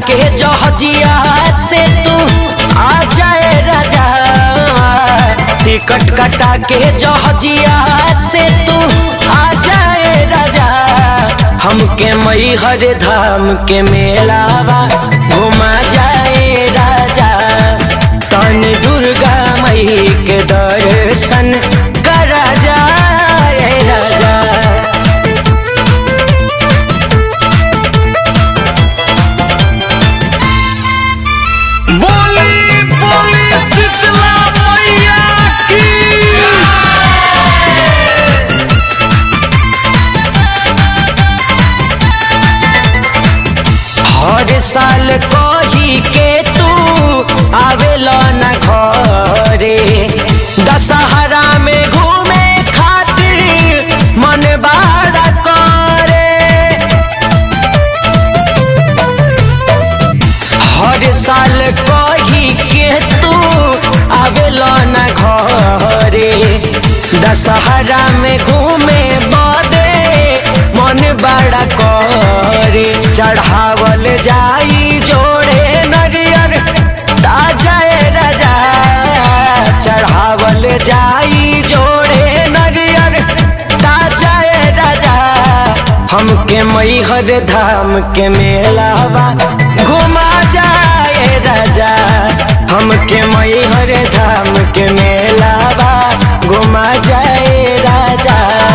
के जहजिया से तू आ जाए राजा टिकट कटा के जहजिया से तू आ जाए राजा हमके मई हर धाम के मेलावा घुमा जाए राजा तनी दुर्गा मई के दर्शन करा जाए राजा बोली बोली शीतला मैया की हर साल कही के तू आवेला न घरे दशहरा में घूमे खातिर मन बड़ा करे हर साल कही के तू आवेला न घरे दशहरा में घूमे बदे मन बड़ा करे चढ़ावल जाई जोड़े नरियर ताजा राजा चढ़ावल जाई जोड़े नरियर ताजा राजा हमके मैहर धाम के मेलावा घुमा जाए राजा हमके मैहर धाम के मेलावा घुमा जाए राजा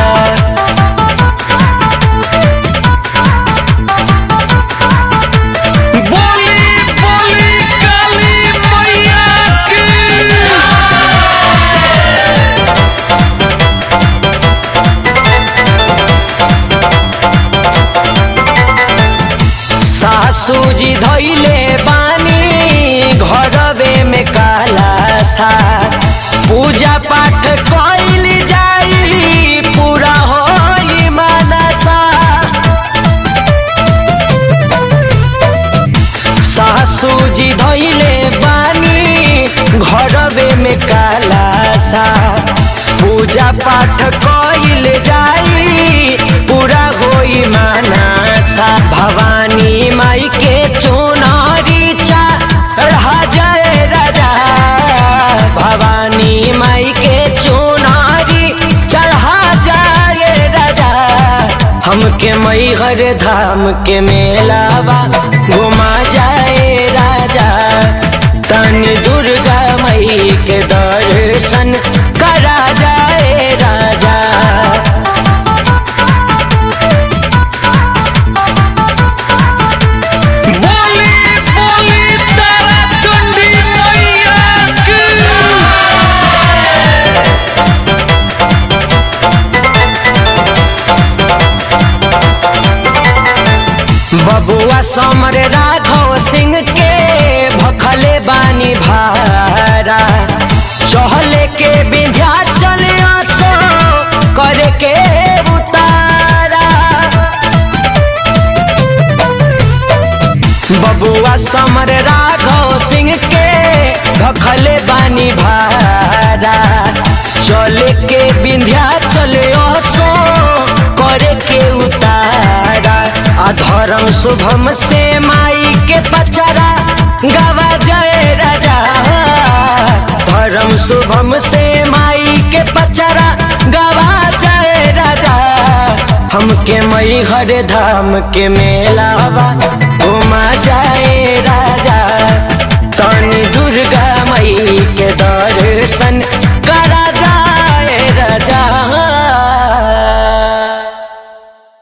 बोली बोली काली मैया की सासू जी धैले बानी घरवे में काला सा पूजा पाठ कैल जाई पूरा होई मानसा सासू जी धैले बानी घरवे में काला सा पूजा पाठ कैल जाई पूरा होई मानसा भवानी माई के चुनारी चढ़ा जाए राजा भवानी माई के चुनारी चढ़ा जाए राजा हमके मैहर धाम के मेलावा घुमा जाए राजा तन दुर्गा मई के दर्शन करा जाए राजा बोली बोली तारा चंडी मैया की बबुआ समर राघव सिंह के भखले बानी भारा चहले के बिंझा चले आसो करे के उतारा बबुआ समर राघव सिंह के भखले बानी भारा चले के बिंध्या चले असो करे के उतारा अधर्म शुभम से माई के पचरा गवा जय राजा धर्म शुभम से माई के पचरा गवा जय राजा हमके मैहर धाम के मेलावा घुमा जाए राजा